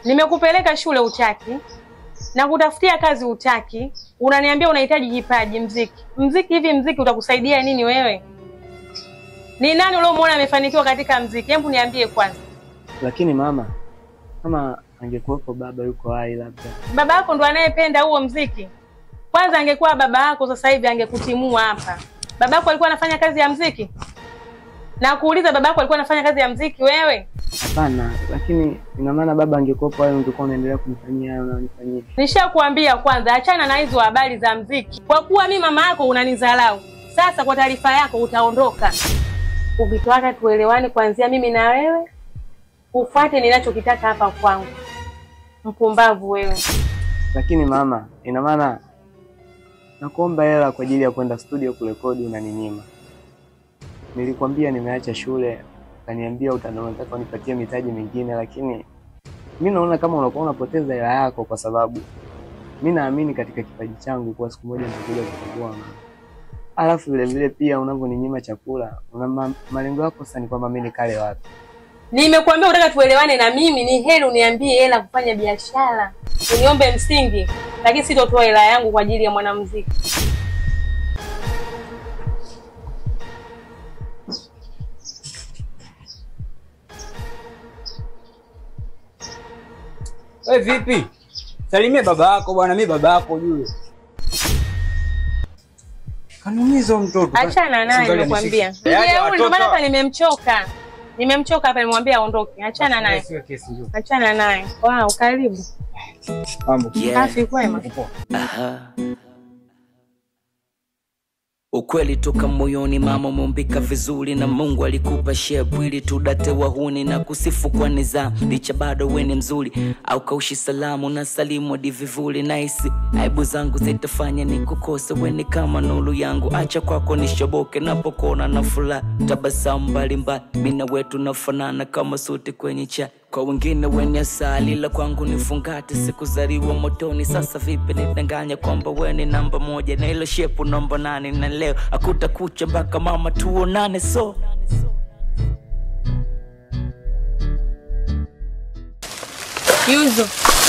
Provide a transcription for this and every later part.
Nimekupeleka shule utaki, na kutafutia kazi utaki, unaniambia unahitaji kipaji mziki. Mziki hivi mziki utakusaidia nini wewe? Ni nani uliomwona amefanikiwa katika mziki? Hebu niambie kwanza. Lakini mama, kama angekuwepo baba yuko hai labda. Baba yako ndo anayependa huo mziki. Kwanza angekuwa baba yako sasa hivi angekutimua hapa. Baba yako alikuwa anafanya kazi ya mziki? Na kuuliza baba yako alikuwa anafanya kazi ya mziki wewe? Hapana, lakini ina maana baba angekuwepo hai ungekuwa unaendelea kunifanyia hayo unanifanyia. Nishakuambia kwanza, achana na hizo habari za mziki. Kwa kuwa mi mama yako unanidharau, sasa kwa taarifa yako utaondoka. Ukitaka tuelewane kuanzia mimi na wewe, ufuate ninachokitaka hapa kwangu. Mpumbavu wewe. Lakini mama, ina maana nakuomba hela kwa ajili ya kwenda studio kurekodi unaninyima. Nilikwambia nimeacha shule, ukaniambia utanataka unipatie mitaji mingine, lakini mi naona kama unakuwa unapoteza hela yako, kwa sababu mi naamini katika kipaji changu kuwa siku moja nitakuja kutambua mama. Alafu vile vile pia unavyoninyima chakula, una ma, malengo yako sasa ni kwamba mi nikale wapi? Nimekuambia unataka tuelewane na mimi, ni heri uniambie hela kufanya biashara, uniombe msingi, lakini sitotoa hela yangu kwa ajili ya mwanamuziki. We vipi? Salimia baba yako bwana, mi baba yako juu. Kanumiza huyo mtoto. Achana naye, Singali nimekwambia. anishika. Yaani Mjeuri, ndio maana watoto- hapa nimemchoka, nimemchoka hapa, nimemwambia aondoke. Achana naye, Siwe kesi njoo. achana naye. Wow, karibu. Mambo. Safi, kwema. Aha. Ukweli toka moyoni, mama umeumbika vizuri na Mungu alikupa shepu ili tudate wahuni na kusifu kwa nizamu, licha bado weni mzuri au kaushi salamu na salimu hadi vivuli naisi aibu zangu zitafanya ni kukose weni kama nuru yangu, acha kwako nishoboke napokona na furaha tabasamu mbalimbali, mina wetu nafanana kama suti kwenye cha kwa wengine wenye asali, ila kwangu ni fungati. Sikuzaliwa motoni, sasa vipi nidanganya kwamba we ni namba moja na ilo shepu namba nane, na leo akutakucha mpaka mama tuonane so Yuzo.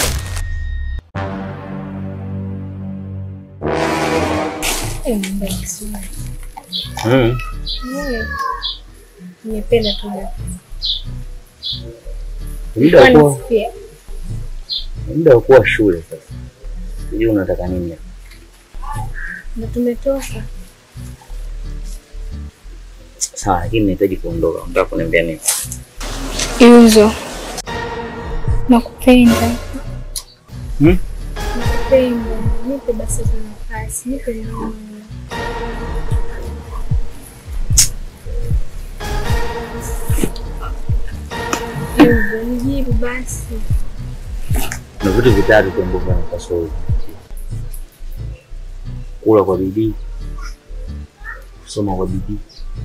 Nimependa tu Muda wa kuwa Nisifie. muda wa kuwa shule sasa. Sijui unataka nini hapa. na tumetoka. Sawa, lakini nahitaji kuondoka. Unataka kuniambia nini? Yuzo, nakupenda. Hmm? Nakupenda. Nipe basi hata nafasi, nipe naona. Yuzo, nijibu basi. Kuna vitu vitatu tu ambavyo napaswa uzingatie: kula kwa bidii, kusoma kwa bidii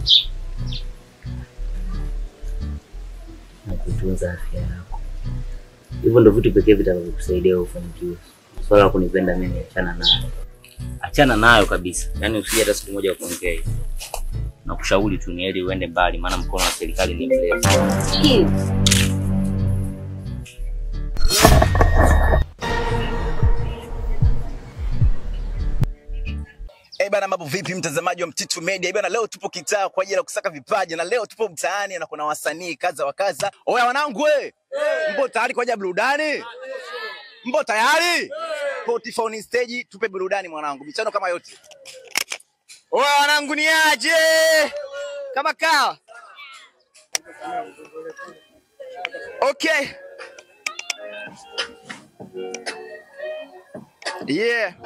na kutunza afya yako. Hivyo ndo vitu pekee vitakavyokusaidia ufanikiwe. Swala la kunipenda mimi, achana nayo, achana nayo kabisa. Yaani usije hata siku moja kuongea hiyo. Nakushauri tu ni heri uende mbali, maana mkono wa serikali ni mrefu. Eh bana, mambo vipi mtazamaji wa Mtitu Media? Eh bana, leo tupo kitaa kwa ajili ya kusaka vipaji na leo tupo mtaani na kuna wasanii kaza wa kaza. Oya wanangu we, mpo tayari kwa ajili ya burudani? Mpo tayari? Spotify stage, tupe burudani mwanangu, michano kama yote. Oya wanangu, ni aje kama kawa? Okay. Yeah.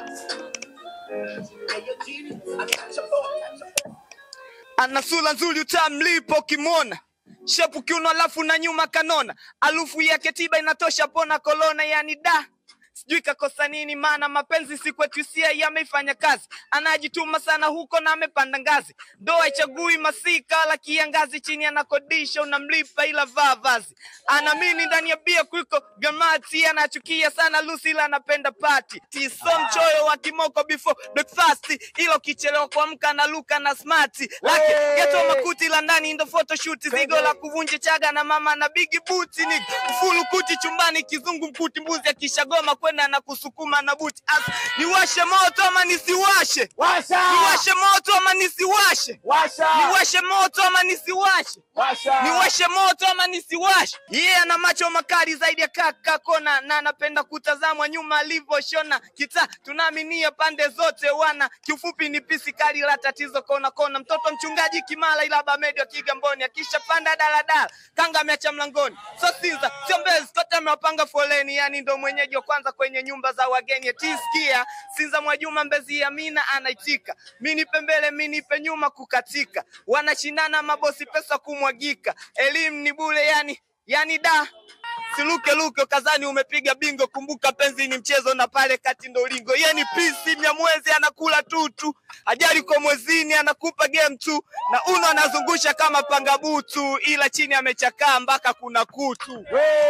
ana sura nzuri utamlipo kimona shepu kiuno alafu na nyuma kanona alufu yake tiba inatosha pona kolona yani da sijui kakosa nini, maana mapenzi si kwetu, hisia yameifanya kazi. Anajituma sana huko na amepanda ngazi, ndoa ichagui masika la kiangazi, chini anakodisha unamlipa, ila vaa vazi. Anaamini ndani ya bia kuliko gamati, anachukia sana Lucy, ila anapenda party. Tiso mchoyo wa kimoko before breakfast, ila ukichelewa kuamka na luka na smart lake geto makuti la ndani ndo photoshoot, zigo la kuvunja chaga na mama na bigi buti ni ufulu kuti chumbani, kizungu mkuti mbuzi akishagoma kwenda na kusukuma na buti As, niwashe moto ama nisiwashe? Niwashe moto ama nisiwashe? Niwashe moto ama nisiwashe? Niwashe moto ama nisiwashe? Yeye yeah, ana macho makali zaidi ya kaka kona na anapenda kutazamwa nyuma alivyoshona kita, tunaaminia pande zote wana. Kiufupi ni pisi kali la tatizo kona kona, mtoto mchungaji Kimala ila Bamedio Kigamboni, akishapanda daladala kanga ameacha mlangoni, so Sinza sio Mbezi, kote amewapanga foleni, yani ndo mwenyeji wa kwanza kwenye nyumba za wageni. Tisikia Sinza Mwajuma Mbezi Amina anaitika, mi nipe mbele mi nipe nyuma kukatika, wanashindana mabosi pesa kumwagika, elimu ni bure yani yani da siluke luke kazani umepiga bingo, kumbuka penzi ni mchezo na pale kati ndo lingo. Ye ni pisi mnyamwezi anakula tutu, ajali kwa mwezini anakupa game tu, na uno anazungusha kama panga butu, ila chini amechakaa mpaka kuna kutu.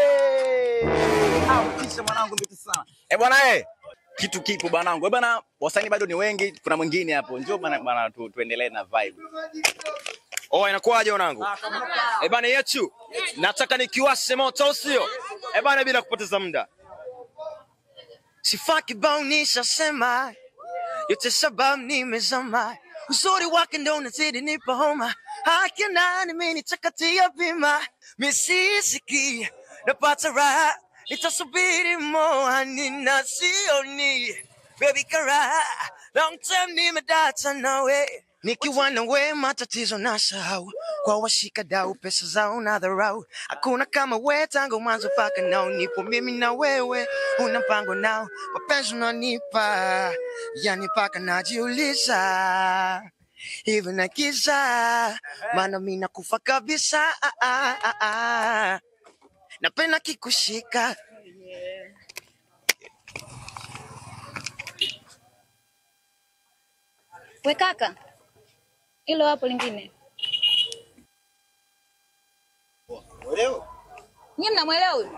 Kisha mwanangu mbitu sana. Eh bwana eh. Kitu kipo bwanangu. Eh bwana, wasanii bado ni wengi, kuna mwingine hapo. Njoo bwana bwana tu, tuendelee na vibe. Oh, inakuwaje wanangu? Eh bana yetu. Nataka nikiwashe moto sio? Eh bana bila kupoteza muda. Sifa kibao nishasema, yote sababu nimezama, uzuri wake ndo unazidi nipa homa, haki nani mimi nitakatia bima, misisiki napata raha, nitasubiri moa nina sioni, baby kara, long time nimedata nawe nikiwa nawe matatizo na sahau kwa washika dau pesa zao na dharau hakuna kama we tangu mwanzo paka nao nipo mimi na wewe una mpango nao mapenzi unanipa yani paka najiuliza hivi na giza maana mi nakufa kabisa ah, ah, ah, ah. napenda kikushika We kaka, hilo hapo lingine. Nyie mnamwelewa huyu?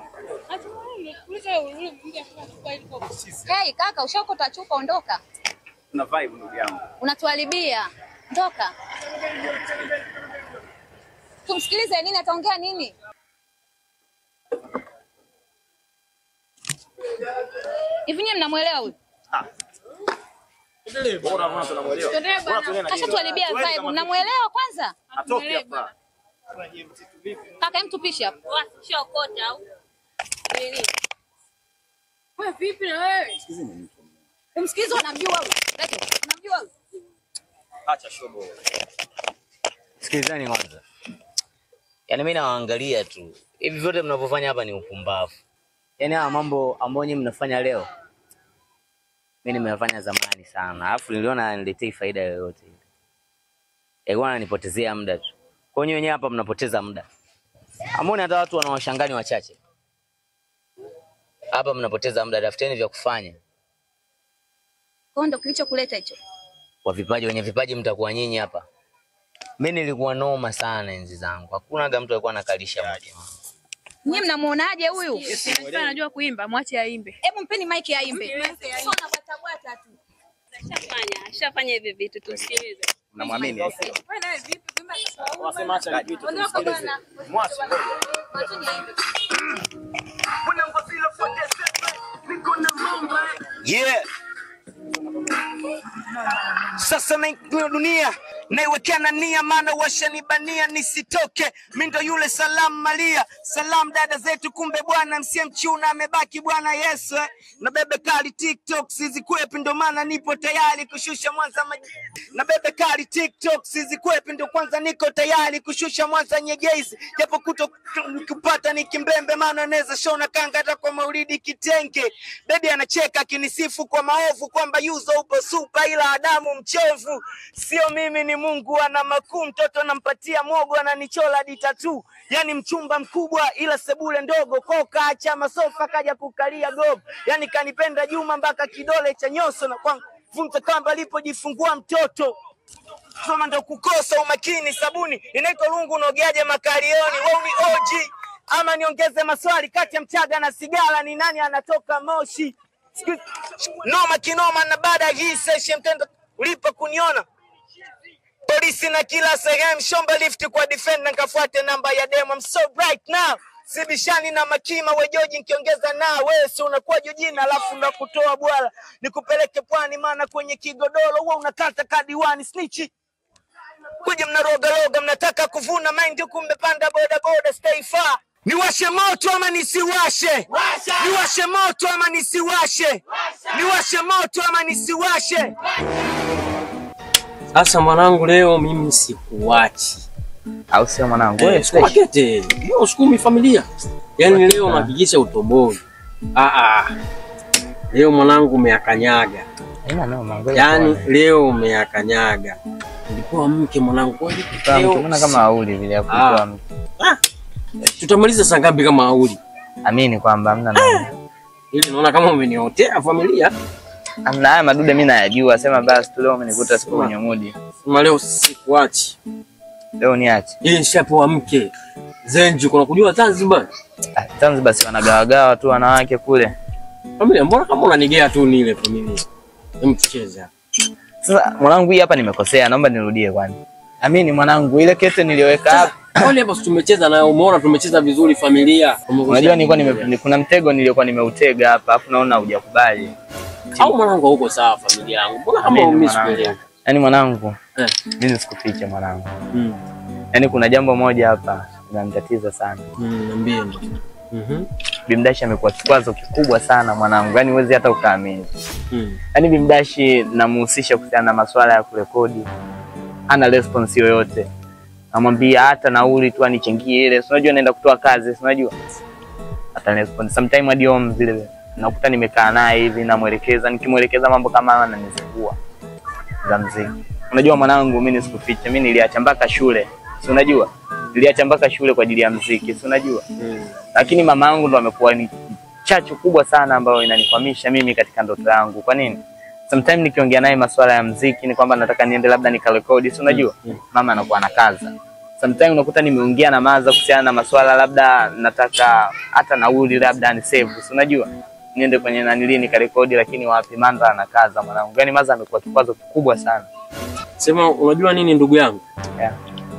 Hey, kaka, ushaokota chupa, ondoka. Tuna vibe ndugu yangu. Unatuharibia. Ondoka. Tumsikilize nini ataongea nini? Hivi nyie mnamwelewa huyu? Kashatuharibia vibe. Mnamwelewa kwanza? Atoke hapa. Kaka, hem tupishe hapo. Shokota au? Wewe vipi na wewe? Umsikize unamjua huyu. Lete, unamjua huyu. Acha shobo. Sikilizani kwanza. Yaani mimi nawaangalia tu. Hivi vyote mnavyofanya hapa ni upumbavu. Yaani haya mambo ambayo nyinyi mnafanya leo mimi nimeyafanya zamani sana. Alafu niliona haniletei faida yoyote. Yalikuwa ananipotezea muda tu. Kwa hiyo wenyewe hapa mnapoteza muda. Amoni hata watu wanawashangani wachache. Hapa mnapoteza muda, tafuteni vya kufanya. Kwa ndo kilichokuleta hicho. Kwa vipaji, wenye vipaji mtakuwa nyinyi hapa. Mimi nilikuwa noma sana enzi zangu. Hakuna ga mtu alikuwa anakalisha mtu. Nyie mnamuonaje huyu? Anajua kuimba, mwache aimbe. Hebu mpeni mic aimbe. Sio anabwata bwata tu. Ashafanya, ashafanya hivi vitu tumsikilize. Mnamwamini? Wewe nawe vipi? Kuimba Wasema acha vitu Ondoka bwana. Mwache. Mwacheni aimbe. Yeah. Sasa naingia dunia naiwekea na nia, maana washanibania nisitoke. Mi ndo yule salamu Maria, salamu dada zetu, kumbe bwana msie mchuna amebaki bwana Yesu eh. na bebe kali TikTok sizikwepi, ndo maana nipo tayari kushusha Mwanza maji. na bebe kali TikTok sizikwepi, ndo kwanza niko tayari kushusha Mwanza Nyegezi, japo kuto kupata ni kimbembe, maana naweza shona kanga hata kwa maulidi kitenge. Bebi anacheka akinisifu kwa maovu kwamba yuzo upo supa, ila Adamu mchovu, sio mimi ni Mungu ana makuu, mtoto nampatia mogo, ananichola hadi tatu, yani mchumba mkubwa ila sebule ndogo, ko kaacha masofa kaja kukalia gogo, yani kanipenda Juma mpaka kidole cha nyoso na kwangu vunja kamba alipojifungua mtoto soma ndo kukosa umakini. Sabuni inaitwa lungu, unaogeaje makalioni? Wewe ni OG ama niongeze maswali kati ya mchaga na sigara, ni nani anatoka moshi? Siku- Noma kinoma, na baada ya hii session mtendo ulipo kuniona polisi na kila sehemu, shomba lift kwa defender, nkafuate namba ya demo. I'm so right now sibishani na makima wejoji, nkiongeza na wewe si unakuwa jojina, alafu nakutoa bwala nikupeleke pwani, maana kwenye kigodoro huwa unakata kadiwani snichi kuja mnarogaloga, mnataka kuvuna mind huku mmepanda bodaboda, stay far. Niwashe moto ama nisiwashe? Niwashe moto ama nisiwashe? Niwashe moto ama nisiwashe? Sasa mwanangu, leo mimi sikuachi, au sio mwanangu? Eh, Wewe sikuakete hiyo sukumi familia, yaani leo nahakikisha utoboi. Ah, ah. Leo mwanangu umeakanyaga, Haina noma, ngoja yaani tuone. leo umeakanyaga. Nilipewa mke mwanangu, kweli Kama leo mtu, mbona kama auli vile ya Ah. kutoa mtu. tutamaliza saa ngapi kama auli? Amini kwamba hamna noma. Ili naona kama umeniotea familia. Amna haya madude mimi nayajua, sema basi tu leo umenikuta siku kwenye mudi. Sema leo sikuachi. Leo niache. Hii nishapewa mke. Zenju, kuna kujua Zanzibar? Ah, Zanzibar si wanagawagawa tu wanawake kule. Familia, mbona kama unanigea tu nile familia? Hem, tucheze hapa. Sasa mwanangu, hii hapa nimekosea, naomba nirudie kwani. Amini mwanangu, ile kete niliyoweka hapa Kwani hapa si tumecheza nayo, umeona tumecheza vizuri familia. Unajua nilikuwa nime, ni- kuna mtego niliokuwa nimeutega hapa, afu naona hujakubali. au mwanangu hauko sawa familia yangu. Mbona kama Amini umimi mwanangu. sikuelewi? Yaani mwanangu, Eh. mimi nisikufiche mwanangu. Mm. Yaani kuna jambo moja hapa linanitatiza sana. Mm, niambie ndo. Mhm. Bimdashi amekuwa kikwazo kikubwa sana mwanangu, yaani huwezi hata ukaamini. Mm. Yaani Bimdashi namuhusisha kuhusiana na masuala ya kurekodi, hana response yoyote. Namwambia hata nauli tu anichangie ile, si unajua naenda kutoa kazi, si unajua hata response. Sometime hadi home vile nakuta nimekaa naye hivi namwelekeza, nikimwelekeza mambo kama haya ananizingua za mziki. Unajua mwanangu, mimi nisikufiche, mimi niliacha mpaka shule, si unajua niliacha mpaka shule kwa ajili ya mziki, si unajua Mm. lakini mama yangu ndo amekuwa ni chachu kubwa sana ambayo inanikwamisha mimi katika ndoto yangu. Kwa nini? Sometime nikiongea naye masuala ya mziki ni kwamba nataka niende labda nikarekodi, si unajua mama anakuwa anakaza. Sometime unakuta nimeongea na maza kuhusiana na masuala labda nataka hata nauli labda ni save, si unajua niende kwenye nanili nikarekodi, lakini wapi, Mandra anakaza mwanangu. Yani maza amekuwa kikwazo kikubwa sana. Sema unajua nini ndugu yangu? Yeah.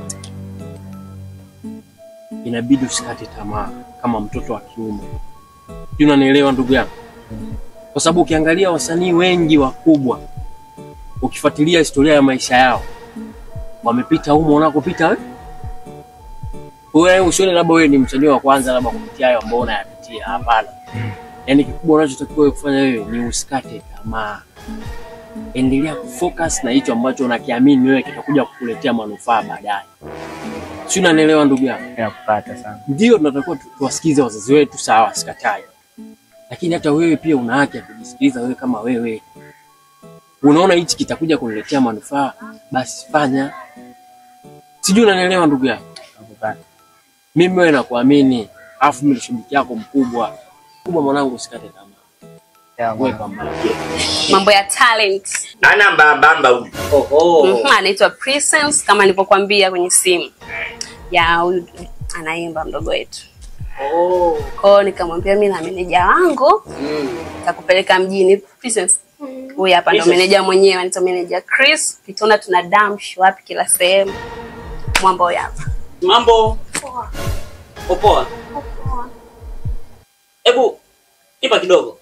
Inabidi usikate tamaa kama mtoto wa kiume. Sijui unanielewa ndugu yangu? Kwa sababu ukiangalia wasanii wengi wakubwa, ukifuatilia historia ya maisha yao, wamepita humo unakopita wewe. Wewe usione labda wewe ni msanii wa kwanza labda kupitia hayo ambao unayapitia. Hapana. Yaani kikubwa unachotakiwa wewe kufanya wewe ni usikate tamaa. Endelea kufocus na hicho ambacho unakiamini wewe kitakuja kukuletea manufaa baadaye. Si unanielewa ndugu yangu? Nakupata sana. Ndio tunatakiwa tu- tuwasikize wazazi wetu, sawa, sikatai, lakini hata wewe pia una haki ya kujisikiliza wewe kama wewe. Unaona hichi kitakuja kuniletea manufaa, basi fanya. Sijui unanielewa ndugu yangu? Nakupata. Mimi wewe nakuamini, afu mimi ni shabiki yako mkubwa kubwa. Mwanangu, usikate tamaa, Yeah, wewe pambana. Mambo ya talent. Ana mbambamba huyu. Mhm, anaitwa Presence kama nilivyokuambia kwenye simu. Ya huyu anaimba mdogo wetu. Oh. Kwa hiyo nikamwambia mimi na meneja wangu takupeleka mjini Presence. Huyu hapa ndo Presence. meneja mwenyewe, anaitwa meneja Chris. Kitona tuna damsh wapi kila sehemu. Mwamba huyu hapa. Mambo popoa. Hebu ipa kidogo.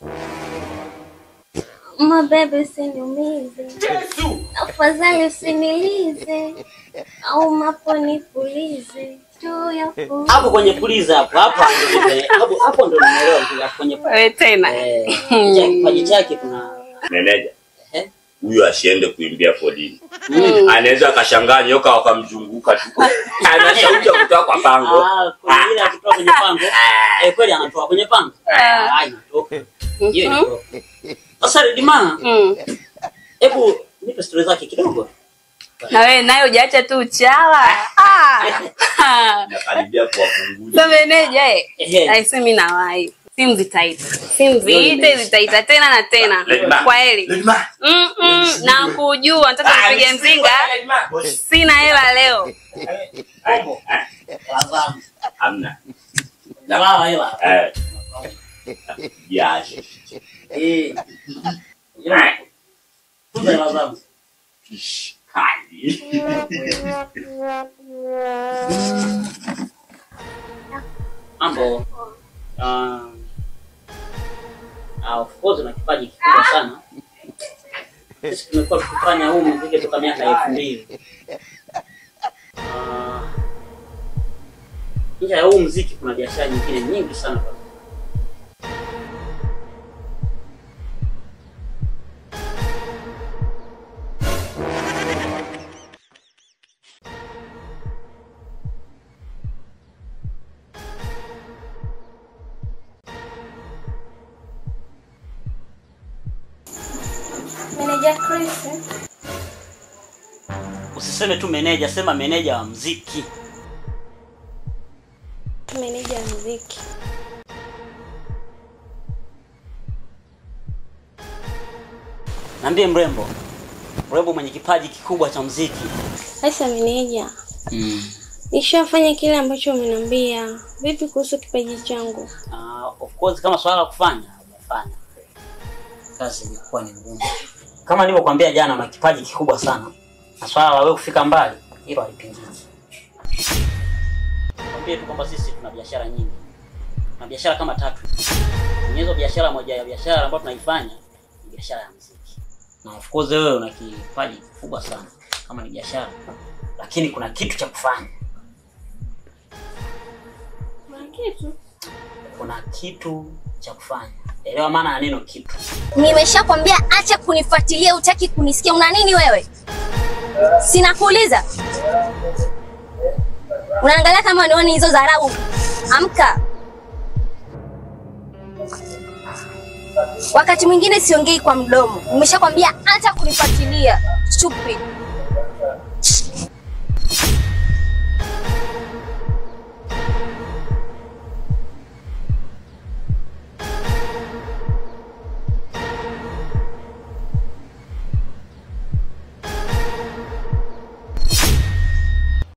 Mabebe usiniumize, afadhali usinilize, au mapo nipulize juu ya fu- Hapo kwenye puliza hapo hapo ndio- hapo hapo ndo nimeelewa kile kwenye Wewe tena. eh cha- kipaji chake kuna meneja Eh? huyu asiende kuimbia polini Mm. anaweza akashangaa nyoka wakamzunguka tu ana sauti ya kutoka kwa pango Ah, kuna ile akitoa kwenye pango. Eh, kweli anatoa kwenye pango. Ah, inatoka. Hiyo inatoka. Sasa Ridima, Mm. hebu nipe story zake kidogo. Na wewe naye hujaacha tu uchawa. Ah. Nakaribia kuwapunguza. Sasa meneja eh. Ehe. Aise mimi nawahi. Simu zitaita. Simu ziite zitaita tena na tena. Lejma. Kwa heri. Lejma. Mm -mm, na kujua nataka Ah, nipige mzinga. Sina hela leo. Hamna. Jamaa hela. Eh. Jasho. Eh. Jamaa. Tuza hela zangu. Kali. Mambo. Ah, ah, of course una kipaji kikubwa sana. Sisi tumekuwa tukifanya huu muziki toka miaka elfu mbili. Ah, Nje ya huu muziki kuna biashara nyingine nyingi sana. Meneja Chris. Usiseme tu meneja, sema meneja wa muziki. Meneja wa muziki. Niambie mrembo. Mrembo mwenye kipaji kikubwa cha muziki. Sasa meneja, nishafanya kile ambacho umeniambia. Vipi kuhusu kipaji changu? Uh, of course kama swala la kufanya umefanya. Kazi ilikuwa ni ngumu. Kama nilivyokuambia jana, una kipaji kikubwa sana, na swala la wewe kufika mbali hilo halipingiki. Kwambie tu kwamba sisi tuna biashara nyingi, tuna biashara kama tatu. Kwenye hizo biashara, moja ya biashara ambayo tunaifanya ni biashara ya muziki, na of course wewe una kipaji kikubwa sana kama ni biashara, lakini kuna kitu cha kufanya. Kuna kitu. Kuna kitu cha kufanya. Elewa maana ya neno kitu. Nimeshakwambia acha kunifuatilia, utaki kunisikia. Una nini wewe? Sinakuuliza. Unaangalia kama unioni hizo dharau. Amka. Wakati mwingine siongei kwa mdomo. Nimeshakwambia acha kunifuatilia. Stupid.